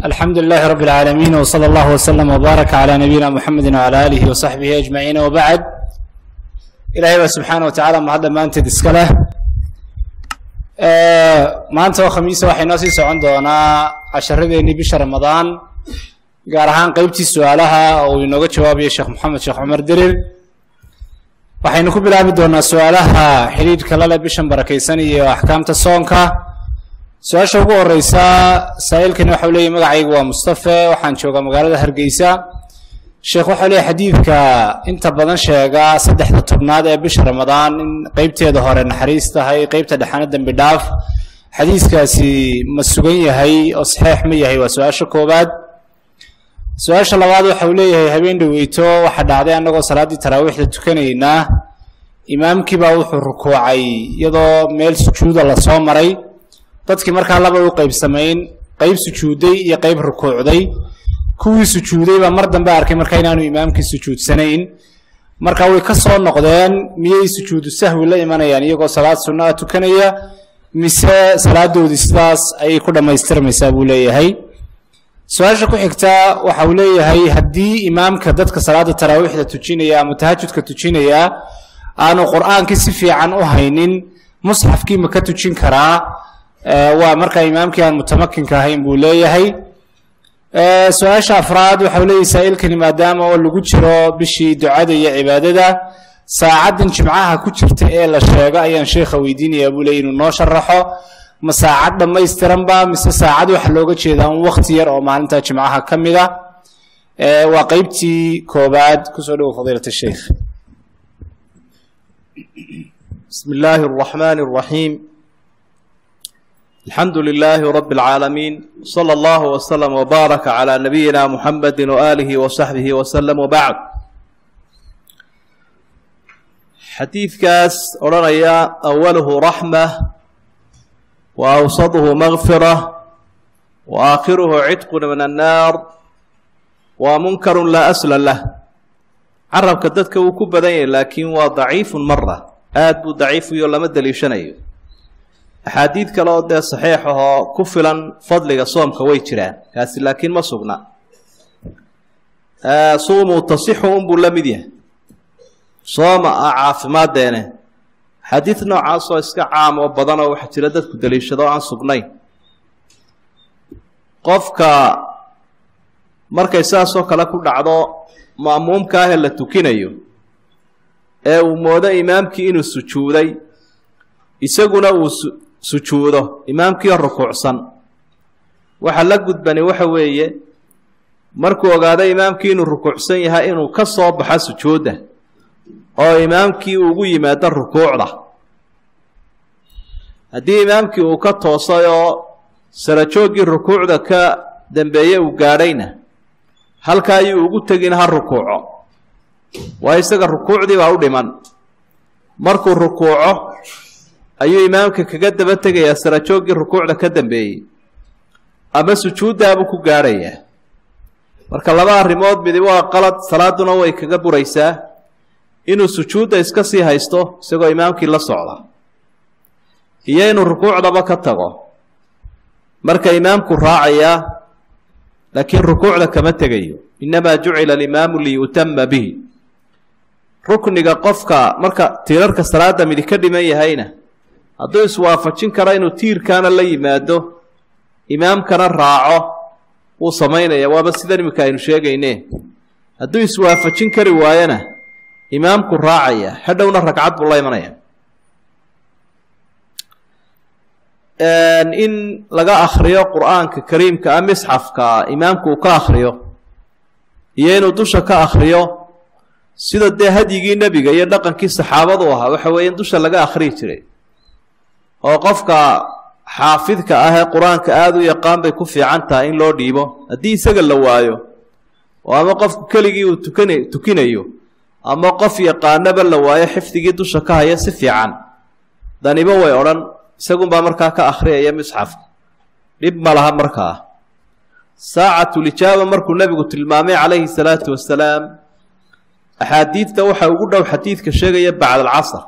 alxamdu lilahi rab اlcaalamiin wslى اllah wslm wbaaraka clى nabiyina mxamedi wclى alihi wsaxbihi ajmaciin wbacd ilahay baa subxaana wa tacala mahad dhammaanteed iska leh maanta oo khamiisa waxay noo sii socon doonaa casharadeenii bisha ramadaan gaar ahaan qeybtii su-aalaha oo uu inooga jawaabayo sheekh moxamed sheekh cumar dirir waxaynu ku bilaabi doonaa su-aalaha xidhiidhka lale bishan barakaysan iyo axkaamta soonka su-aasha ugu horeysa saa-iilkani waxau leeyahy magacaygu waa mustafe waxaan joogaa magaalada hargeysa sheekh waxau leeyahy xadiidka inta badan sheega saddexda tobnaad ee bisha ramadaan in qeybteeda hore naxariis tahay qeybta dhexana dembi dhaaf xadiiskaasi ma sugan yahay oo saxeix ma yahay waa su-aasha koowaad su-aasha labaad waxau leeyahay habeen dhaweyto waxaa dhacday annagoo salaaddii taraawiixda tukanaynaa imaamkiibaa wuxuu rukuucay iyadoo meel sujuuda lasoo maray dadkii markaa laba u qeybsamayn qeyb sujuuday iyo qeyb rukuucday kuwii sujuuday baa mar dambe arkay markaa inaanu imaamkii sujuudsanayn marka way ka soo noqdeen miyay sujuudu sahwi la imanayaan iyagoo salaad sunno ah tukanaya mise salaadoodii sidaas ayay ku dhammaystirmaysaa buu leeyahay su-aasha ku xigta waxa uu leeyahay haddii imaamka dadka salaada taraawiixda tujinaya ama tahajudka tujinaya aanu qur-aankii si fiican u haynin musxafkii ma ka tujin karaa waa markaa imaamkii aan mutamakinka ahayn buu leeyahay su-aasha afraad waxau leeyahy saa-iilkani maadaama oo lagu jiro bishii ducada iyo cibaadada saacaddan jimcaha ku jirta ee la sheego ayaan sheekha weydiinayaa buu leeyay inuu noo sharaxo ma saacad dhammaystiranba mise saacad waxa looga jeedaa un wakti yar oo maalinta jimcaha ka mid a waa qeybtii koobaad kusoo dhowo fadiilat sheikh بسم الله الرحمن الرحيم الحمد لله رب العالمين صلى الله وسلم وبارك على نبينا محمد وآله وصحبه وسلم وبعد xadiidkaas odhanaya awaluhu raxma wa awsaduhu makfira wa aakhiruhu cidqun min annaar waa munkarun laa asla lah carabka dadka wuu ku badan yahay laakiin waa daciifun mara aada buu daciifuyo lama daliishanayo axaadiid kale oo dee saxiix ahoo ku filan fadliga soomka way jiraan kaasi laakiin ma sugna suumuu tasixu unbuu la mid yahay sooma ah caafimaaddeene xadiid noocaasoo iska caam oo badan oo waxaa jira dadku daliishado aan sugnayn qofka markay saasoo kale ku dhacdo ma'muumka ahee la tukinayo ee uu moodo imaamkii inuu sujuuday isaguna uu sujuudo imaamkiio rukuucsan waxa la gudbani waxa weeye markuu ogaado imaamkii inuu rukuucsan yahay inuu ka soo baxo sujuudda oo imaamkii ugu yimaado rukuucda haddii imaamkii uu ka toosay oo sarajooggii rukuucda ka dambeeye uu gaadhayna halka ayuu ugu tegin ha rukuuco waa isaga rukuucdii baa u dhiman markuu rukuuco ayuu imaamka kaga daba tegayaa sarajooggii rukuucda ka dambeeyey ama sujuuddaabuu ku gaadhayaa marka laba arrimood midi waa qalad salaaduna way kaga buraysaa inuu sujuudda iska sii haysto isagoo imaamkii la socda iyo inuu rukuucdaba ka tago marka imaamku raacayaa laakiin rukuucda kama tegayo innamaa jucila alimaamu liyutama bihi rukniga qofka marka tiirarka salaada midi ka dhiman yahayna hadduu iswaafajin karo inuu tiirkaana la yimaado imaamkana raaco wuu samaynaya waaba sidan iminka aynu sheegayne hadduu iswaafajin kari waayona imaamku raacaya hadhowna ragcad buu la imanaya in laga akriyo qur-aanka kariimka ah misxafka imaamku uu ka akriyo iyo inuu dusha ka akriyo sida dee hadyigii nebiga iyo dhaqankii saxaabadu ahaa waxa weeye in dusha laga akhriyi jiray oo qofka xaafidka ah ee qur-aanka aada u yaqaan bay ku fiican tahay in loo dhiibo haddii isaga la waayo oo ama qofku keligii uu tukan tukinayo ama qof yaqaanaba la waayo xifdigii dusha ka haya si fiican danibo way odhan isagunbaa markaa ka akhriyaya misxafka dhib ma laha markaa saacatulijaaba markuu nebigu tilmaamay calayhi salaatu wasalaam axaadiidta waxaa ugu dhow xadiidka sheegaya bacda alcasr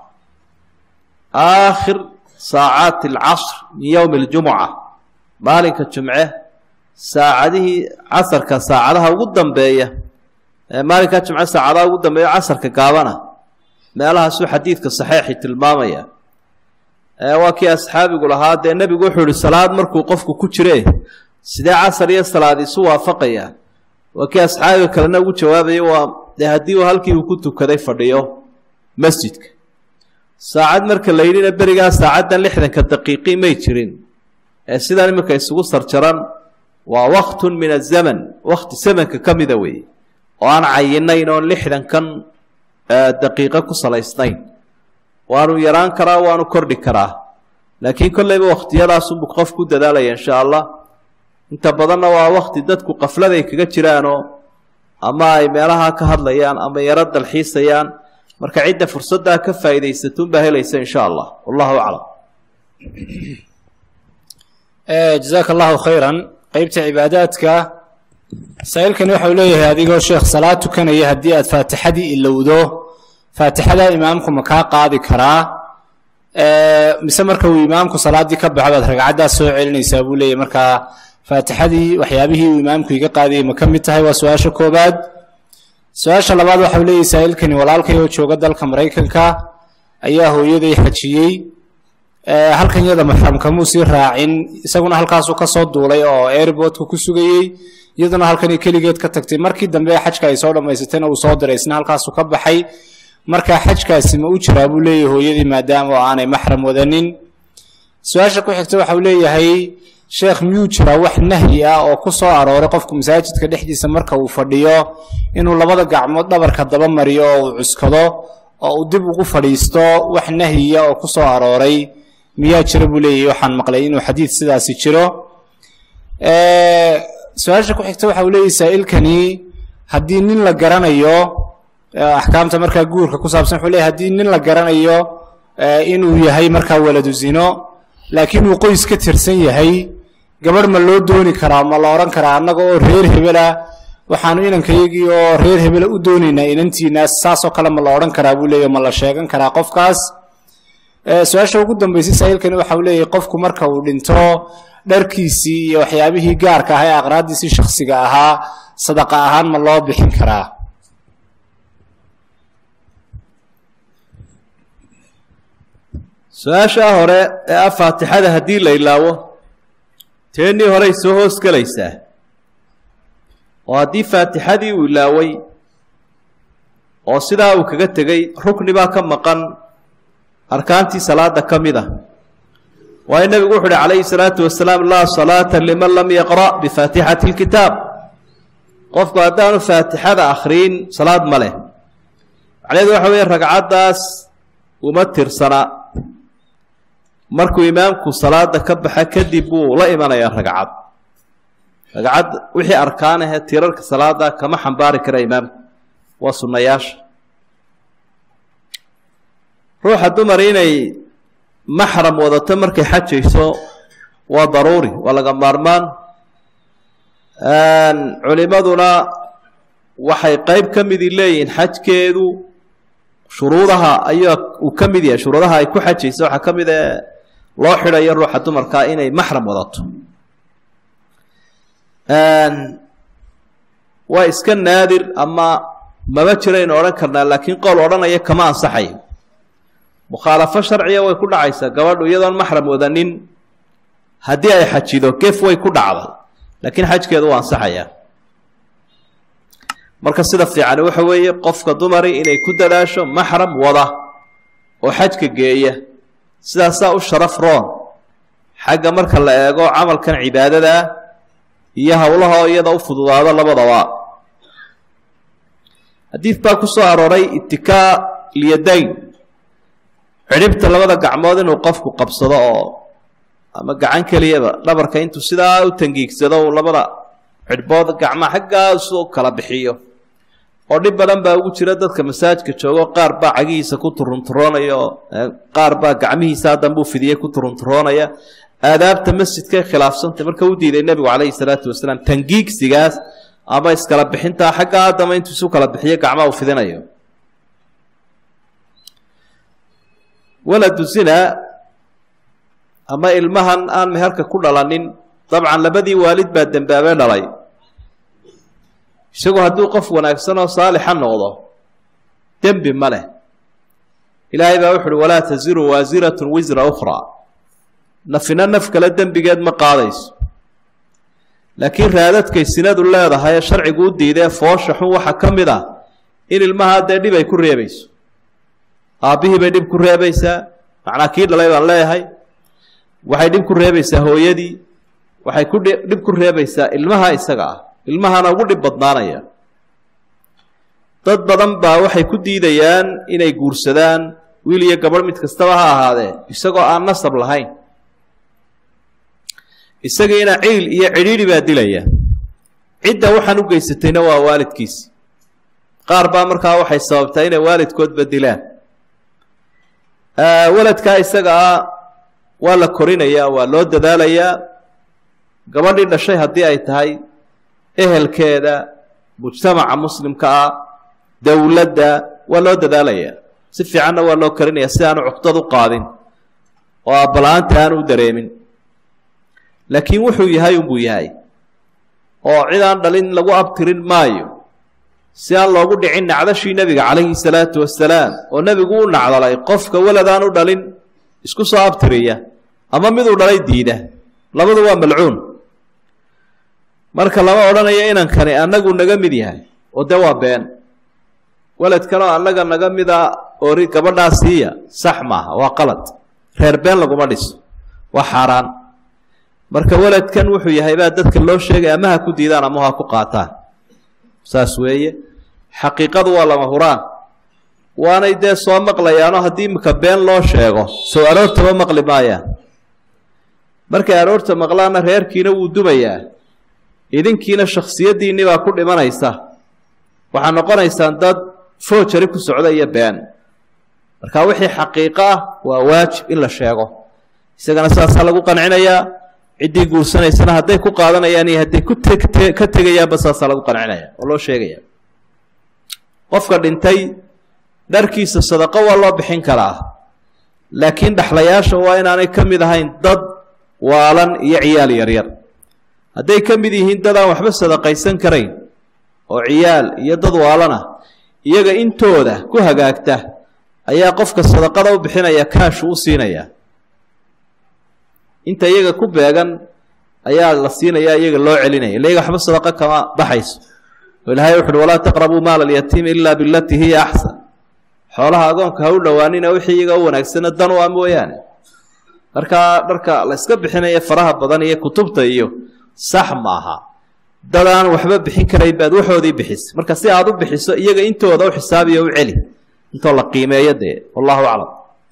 aakhir saacaati alcasr min yowmi aljumuca maalinka jumce saacadihii casarka saacadaha ugu dambeeya ee maalinkaa jimco saacadaha ugu dambeeya casarka gaabana meelahaasuu xadiidka saxeixi tilmaamaya waa kii asxaabigu lahaa dee nebigu wuxuu ihi salaad markuu qofku ku jire sidee casar iyo salaad isu waafaqaya waa kii asxaabiga kalena ugu jawaabaya waa dee haddii uu halkii uu ku tukaday fadhiyo masjidka saacad marka la yidhina berigaa saacaddan lixdanka daqiiqi may jirin ee sidan iminka isugu sarjaran waa waktun min azaman wakti zamanka ka mida weeye oo aan cayinayn oon lixdankan daqiiqo ku salaysnayn waanu yaraan karaa waanu kordhi karaa laakiin kolleyba wakhtiyadaasunbu qof ku dadaalaya insha allah inta badanna waa wakti dadku qafladay kaga jiraanoo ama ay meelaha ka hadlayaan ama yaro dalxiisayaan marka cidda fursaddaa ka faa'iidaysatunbaa helaysa insha allah wallahu aclam jazaaka allahu khayran qeybta cibaadaadka saa-iilkani waxau leeyahay adigoo sheekh salaad tukanaya haddii aad faatixadii ilowdo faatixada imaamku ma kaa qaadi karaa mise marka uu imaamku salaaddii ka baxo baad ragcaddaas soo celinaysaa buu leeyahy markaa faatixadii waxyaabihii uu imaamku iga qaadayay ma ka mid tahay waa su-aasha koobaad su-aasha labaad waxau leeyahy saa-iilkani walaalkay oo jooga dalka maraykanka ayaa hooyaday xajiyey halkan yada maxramkamuu sii raacin isaguna halkaasuu kasoo duulay oo airbortka ku sugayey iyaduna halkani keligeed ka tagtay markii dambe xajka ay soo dhammaysatayna uu soo diray isna halkaasuu ka baxay marka xajkaasi ma u jiraa buu leeyahay hooyadii maadaama oo aanay maxram wadanin su-aasha ku xigta waxau leeyahay sheekh miyuu jiraa wax nahyi ah oo ku soo arooray qofku masaajidka dhexdiisa marka uu fadhiyo inuu labada gacmood dhabarka daba mariyo oo uu cuskado oo uu dib ugu fadhiisto wax nahyiya oo ku soo arooray miyaa jira buu leeyahay waxaan maqlay inuu xadiid sidaasi jiro su-aasha ku xigta waxa uu leeyahay saa-ilkani haddii nin la garanayo axkaamta markaa guurka ku saabsan wuxuu leeyahy haddii nin la garanayo inuu yahay markaa waladu zino laakiin uu qoys ka tirsan yahay gabadh ma loo dooni karaa ma la odhan karaa annaga oo reer hebela waxaanu inankayagii oo reer hebela u doonaynaa inantiinaas saasoo kale ma la odhan karaa buu leeyahy ma la sheegan karaa qofkaas su-aasha ugu dambeysay saa-iilkani waxa uu leeyahay qofku marka uu dhinto dharkiisii iyo waxyaabihii gaarka ah ee aqraaddiisii shakhsiga ahaa sadaqa ahaan ma loo bixin karaa su-aashaa hore ee ah faatixada haddii la ilaawo teennii horey soo hoos gelaysaa oo haddii faatixadii uu ilaaway oo sidaa uu kaga tegey rukni baa ka maqan arkaantii salaada ka mid a waayo nebigu wuxu uhi calayhi salaatu wasalaam laa salaata liman lam yaqra' bifaatixati lkitaab qofku haddaanu faatixada akhriyin salaad ma leh macnaheedu waxa weeye ragcaddaas uma tirsana markuu imaamku salaada ka baxa kadib buu la imanayaa ragcad ragcad wixii arkaanahee tirarka salaada kama xambaari kara imaamku waa sunnayaasha ruuxa dumar inay maxram wadato markay xajayso waa daruuri waa laga maarmaan culimaduna waxay qeyb ka midi leeyihiin xajkeedu shuruudaha ayaa uu ka mid yahay shuruudaha ay ku xajayso waxaa ka mid ee loo xidhayo ruuxa dumarkaa inay maxram wadato waa iska naadir ama maba jiraynu odhan karnaa laakiin qowl odhanaya kama ansaxayo mukhaalafo sharciya way ku dhacaysaa gabadhu iyadoon maxram wadanin haddii ay xajido gef way ku dhacday laakiin xajkeedu waa ansaxayaa marka sida fiicani waxa weeye qofka dumari inay ku dadaasho maxram wada oo xajka geeya sidaasaa u sharaf roon xagga marka la eego camalkan cibaadadaa iyo howlaha iyada u fududaado labadaba xadiid baa ku soo arooray itikaa lyadayn cidhibta labada gacmood inuu qofku qabsado oo ama gacan keliyaba dhabarka intuu sidaa u tangiigsado uu labada cidhbood gacmaa xaggaasu kala bixiyo oo dhib badan baa ugu jira dadka masaajka joogo qaar baa cagihiisa ku turunturoonaya oo qaar baa gacmihiisa dambuu fidiyey ku turunturoonaya aadaabta masjidkay khilaafsantay marka u diiday nebigu calayhi salaatu wasalaam tangiigsigaas ama iskala bixintaa xagga aadama intuu isu kala bixiyo gacmaha uu fidinayo waladu zina ama ilmahan aan meherka ku dhalanin dabcan labadii waalid baa dembaabee dhalay isagu hadduu qof wanaagsan oo saalixa noqdo dembi ma leh ilaahay baa wuxu uhi walaa taziru waasiratun wisra ukhraa nafina naf kale dembigeed ma qaadayso laakiin raadadkay sinadu leedahay ee sharcigu u diidee foosha xun waxaa ka mid ah in ilmahaa dee dhib ay ku reebayso aabbihii bay dhib ku reebaysaa macnaa kii dhalay baan leeyahay waxay dhib ku reebaysaa hooyadii waxay ku dhib ku reebaysaa ilmaha isaga ah ilmahana ugu dhib badnaanaya dad badan baa waxay ku diidayaan inay guursadaan wiil iyo gabadh mid kastaba ha ahaadee isagoo aan nasab lahayn isagiina ciil iyo cidhiidhi baa dilaya cidda waxaan u geysatayna waa waalidkiisi qaar baa markaa waxay sababtaa inay waalidkoodba dilaan waladkaa isaga ah waa la korinayaa waa loo dadaalayaa gabadhii dhashay haddii ay tahay ehelkeeda mujtamaca muslimka ah dowladda waa loo dadaalayaa si fiicanna waa loo korinaya si aanu cuqdad u qaadin oo abbala-aanta aanu u dareemin laakiin wuxuu yahay unbuu yahay oo cid aan dhalin lagu abtirin maayo si aan loogu dhicin nacdashii nebiga calayhi salaatu wasalaam oo nebigu u nacdalay qofka weladaan u dhalin isku soo abtiriya ama miduu dhalay diida labadu waa malcuun marka lama odhanayo inankani annagu naga mid yahay oo de waa been weladkanoo annaga naga mida ori gabadhaa siiya sax maaha waa qalad reer been laguma dhiso waa xaaraan marka weladkan wuxuu yahay baa dadka loo sheegay ama ha ku diidaan ama ha ku qaataan saas weeye xaqiiqadu waa lama huraan waanay dee soo maqlayaanoo haddii imika been loo sheego soo aroortaba maqli maayaan markay aroorta maqlaanna reerkiina wuu dumayaa idinkiina shaksiyaddiinni baa ku dhimanaysa waxaa noqonaysaan dad foojari ku socda iyo been marka wixii xaqiiqo ah waa waajib in la sheego isagana saasaa lagu qancinayaa ciddii guursanaysana hadday ku qaadanayaan iyo hadday ku ka tegayaanba saasaa lagu qancinaya oo loo sheegaya qofka dhintay dharkiisa sadaqo waa loo bixin karaa laakiin dhaxlayaasha waa inaanay ka mid ahayn dad waalan iyo ciyaal yaryar hadday ka mid yihiin dad aan waxba sadaqaysan karayn oo ciyaal iyo dad waalana iyaga intooda ku hagaagta ayaa qofka sadaqada u bixinaya kaashu u siinaya inta iyaga ku beegan ayaa la siinaya iyaga loo celinaya illa iyaga waxba sadaqa kama baxayso oo ilahay wuxu uhi walaa taqrabuu maala alyatiimi ila bilatii hiya axsan xoolaha agoonka ha u dhowaanina wixii iyaga u wanaagsana dan u ah mooyaane markaa dharka la yska bixinaya faraha badan iyo kutubta iyo sax maaha dad aan waxba bixin karayn baad waxoodii bixisa marka si aad u bixiso iyaga intooda u xisaabiyo u celi intoo la qiimeeyo dee wallahu aclam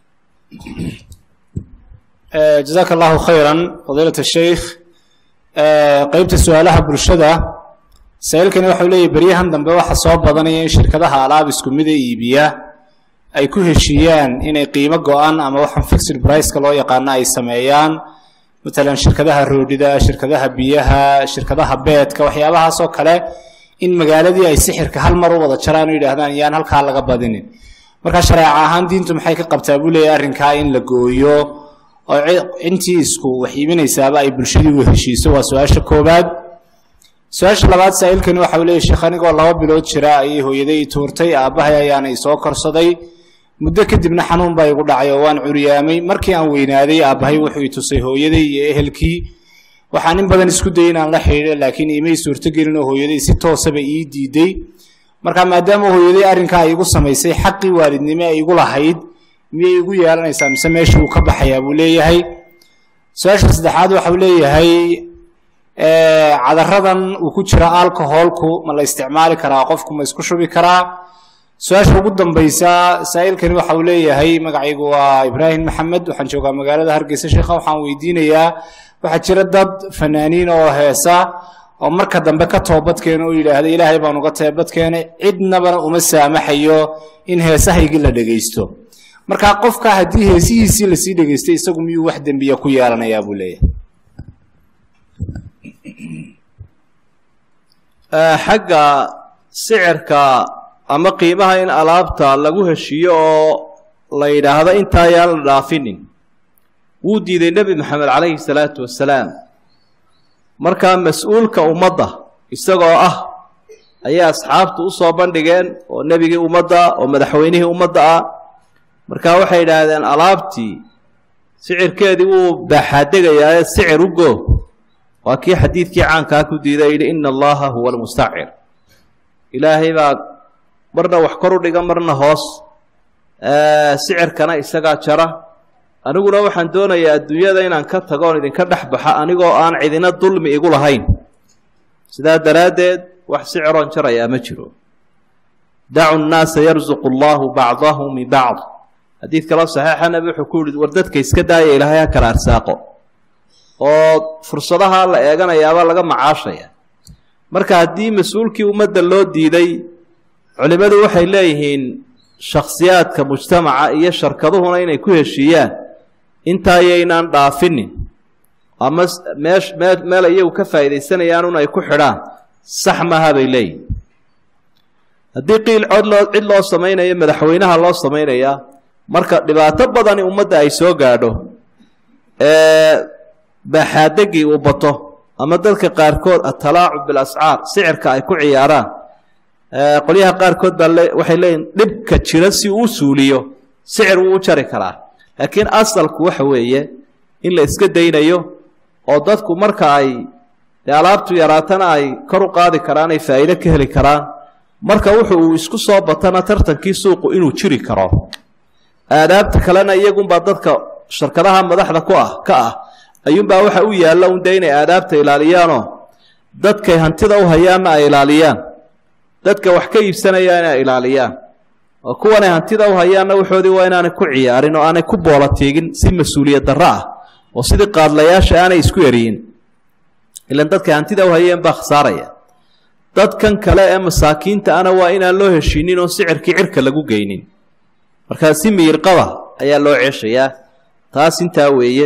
jazaaka allahu khayra fadiilat sheikh qeybta su-aalaha bulshada saa-iilkani waxau leeyahy beryahan dambe waxa soo badanaya in shirkadaha alaab isku mida iibiya ay ku heshiiyaan inay qiimo go-an ama waxaan fixed briceka loo yaqaano ay sameeyaan matalan shirkadaha roodhida shirkadaha biyaha shirkadaha beedka waxyaabahaasoo kale in magaaladii ay sixirka hal mar u wada jaraan oo yidhaahdaan yaan halkaa laga badinin markaa shareeca ahaan diintu maxay ka qabtaa buu leeyahy arrinkaa in la gooyo oo intii isku wax iibinaysaaba ay bulshadii u heshiiso waa su-aasha koobaad su-aasha labaad saa-iilkani waxa uu leeyahy sheekh anigoo laba bilood jira ayay hooyaday tuurtay aabbahay ayaana isoo korsaday muddo kadibna xanuun baa igu dhacay oo waan curyaamay markii aan weynaaday aabbahay wuxuu i tusay hooyaday iyo ehelkii waxaan in badan isku dayay inaan la xidhiidho laakiin iimay suurtogelin oo hooyaday si toosaba ii diiday marka maadaama hooyaday arrinkaa igu samaysay xaqii waalidnimo ay igu lahayd miyay igu yeelanaysaa mise meesha uu ka baxayaa buu leeyahay su-aasha saddexaad waxau leeyahay cadaradan uu ku jira alcoholku ma la isticmaali karaa qofku ma isku shubi karaa su-aasha ugu dambaysa saa-iilkani waxa uu leeyahay magacaygu waa ibraahim maxamed waxaan joogaa magaalada hargeysa sheekha waxaan weydiinayaa waxaa jira dad fanaaniin oo heesa oo marka dambe ka toobadkeena oo yidhaahda ilaahay baan uga toobadkeenay cidnabana uma saamaxayo in heesahaygii la dhegaysto markaa qofka haddii heesihiisii lasii dhegaystay isagu miyuu wax dembiya ku yeelanayaa buu leeyahay xagga sicirka ama qiimaha in alaabta lagu heshiiyo oo la yidhaahdo intaa ayaan la dhaafinin wuu diiday nebi maxamed calayhi salaatu wasalaam markaa mas-uulka ummadda isagoo ah ayay asxaabtu u soo bandhigeen oo nebigii ummadda oo madaxweynihii ummadda ah markaa waxay yidhaahdeen alaabtii sicirkeedii wuu baaxaadegayaa sicir u go waa kii xadiidkii caankaa ku diiday yidhi ina allaha huwa almustacir ilaahay baa marna wax kor u dhiga marna hoos sicirkana isagaa jara aniguna waxaan doonayaa adduunyada inaan ka tago oon idinka dhex baxa anigoo aan cidina dulmi igu lahayn sidaa daraaddeed wax siciroon jarayaa ma jiro dacu nnaasa yarzuqu allahu bacdahum min bacd xadiid kaloo saxiixa nabi wuxuu ku yihi war dadka iska daaya ilaahay ha kala arsaaqo oo fursadaha la eeganayaaba laga macaashaya marka haddii mas-uulkii ummadda loo diiday culimmadu waxay leeyihiin shakhsiyaadka mujtamaca iyo sharkaduhuna inay ku heshiiyaan intaayaynaan dhaafinin ama meesh mee meel iyagu ka faa'idaysanayaanun ay ku xidhaan sax maaha bay leeyihin haddii qiil cod loo cid loo samaynayo madaxweynaha loo samaynayaa marka dhibaato badani ummadda ay soo gaadho ee baaxaadegii uu bato ama dadka qaarkood atalaacub bilascaar sicirka ay ku ciyaaraan qolyaha qaarkood baa waxay leeyihin dhibka jira si uu suuliyo sicir wuu u jari karaa laakiin asalku waxa weeye in la iska daynayo oo dadku marka ay dee alaabtu yaraatana ay kor u qaadi karaan ay faa'iido ka heli karaan marka wuxu uu isku soo batana tartankii suuqu inuu jiri karo aadaabta kalena iyagunbaa dadka shirkadaha madaxda ku ah ka ah ayuunbaa waxa u yaalla un dee inay aadaabta ilaaliyaanoo dadkay hantida u hayaanna ay ilaaliyaan dadka wax ka iibsanaya inay ilaaliyaan oo kuwanay hantida u hayaanna waxoodii waa inaanay ku ciyaarin oo aanay ku boola tiigin si mas-uuliyad darro ah oo sidii qaadlayaasha aanay isku eriyin ilan dadkay hantida u hayeen baa khasaaraya dadkan kale ee masaakiinta ana waa inaan loo heshiinin oo sicirkii cirka lagu geynin markaa si miyirqaba ayaa loo ceeshayaa taas intaa weeye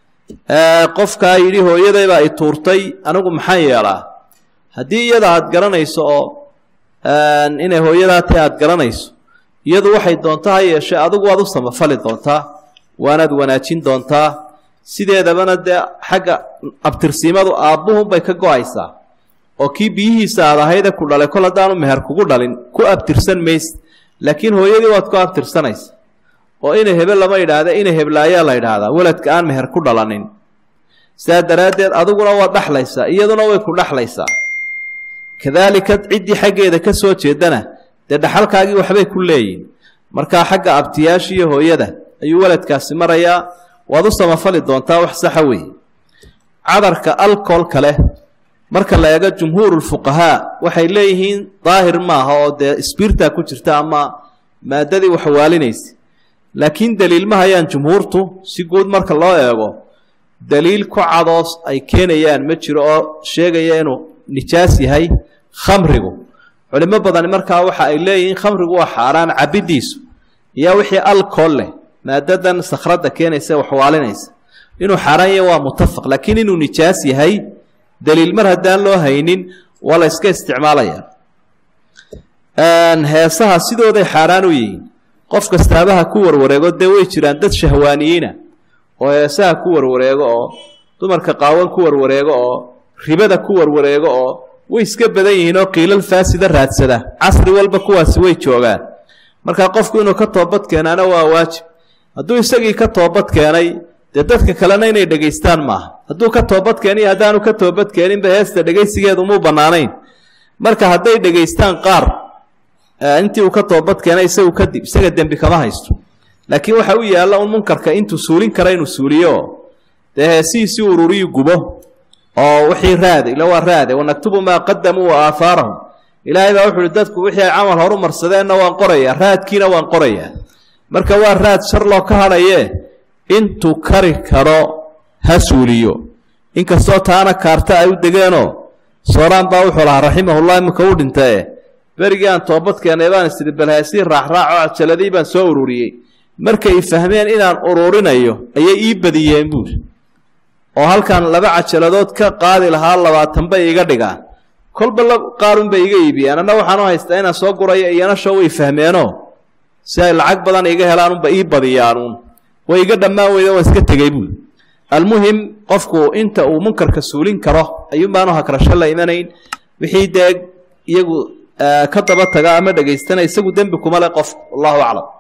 qofkaa yidhi hooyadaybaa i tuurtay anigu maxaan yeelaa haddii iyada aada garanayso oo inay hooyadaa tahay aada garanayso iyadu waxay doonta ha yeeshee adigu waad u samafali doontaa waanaad wanaajin doontaa sideedabana dee xagga abtirsiimadu aabbuhunbay ka go-aysaa oo kii biyihiisa aad ahayde ku dhalay kol haddaanu meher kugu dhalin ku abtirsan mayse laakiin hooyadii waad ku abtirsanaysa oo ina hebe lama yidhaahda ina heblaayaa la yidhaahdaa weladka aan meher ku dhalanin sidaa daraaddeed adiguna waad dhexlaysaa iyaduna way ku dhexlaysaa kadaalika ciddii xaggeeda ka soo jeedana dee dhaxalkaagii waxbay ku leeyihin markaa xagga abtiyaasha iyo hooyada ayuu weladkaasi marayaa waad u samafali doontaa wax saxa weeye cadarka alcoolka leh marka la eego jumhuurulfuqahaa waxay leeyihiin daahir maaha oo dee sbiirtaa ku jirta ama maadadii waxwaalinaysa laakiin daliil ma hayaan jumhuurtu si guud marka loo eego daliil ku cadoos ay keenayaan ma jiro oo sheegaya inuu nijaas yahay khamrigu culimo badani markaa waxa ay leeyihiin khamrigu waa xaaraan cabiddiisu iyo wixii alcool leh maadadan sakhradda keenaysa waxwaalinaysa inuu xaaraan yahay waa mutafaq laakiin inuu nijaas yahay daliil mar haddaan loo haynin waa la yska isticmaalaya heesaha sidooday xaaraan u yihiin qof kastaabaha ku warwareego dee way jiraan dad shahwaaniyiina oo heesaha ku warwareego oo dumarka qaawan ku warwareego oo ribada ku warwareego oo way iska badan yihiin oo qiilal faasida raadsada casri walba kuwaasi way joogaan markaa qofku inuu ka toobad keenaana waa waajib hadduu isagii ka toobad keenay dee dadka kalena inay dhegaystaan maaha hadduu ka toobad keeniyo haddaanu ka toobad keeninba heesta dhegaysigeedu muu bannaanayn marka hadday dhegaystaan qaar intii uu ka toobad keenay isagu kadib isaga dembi kama haysto laakiin waxa u yaalla un munkarka intuu suulin kara inuu suuliyo dee heesihiisii ururiyu gubo oo wixii raade ila waa raade wanaktubu maa qadamuu wa aahaarahum ilaahay baa wuxu uhi dadku wixii ay camal horu marsadeenna waan qorayaa raadkiina waan qorayaa marka waa raad shar loo ka hadhaye intuu kari karo ha suuliyo inkastoo taana kaarta ay u degeenoo sooraan baa wuxuu lahaa raximahullah iminka u dhintae berigii aan toobad keenay baan isiri balhaasii raacraaco cajaladii baan soo ururiyey markay fahmeen inaan ururinayo ayay ii badiyeen buuri oo halkan laba cajaladood ka qaadi lahaa labaatan bay iga dhigaan kolba qaarun bay iga iibiyeen anna waxaan u haystaa inaan soo gurayo iyana show way fahmeenoo si ay lacag badan iga helaanunba ii badiyaanuun way iga dhammaan weyda waan iska tegey buuri almuhim qofku inta uu munkarka suulin karo ayuun baanu hakrasho la imanayn wixii dee iyagu ka daba taga ama dhegaystana isagu dembi kuma le qof wallahu aclam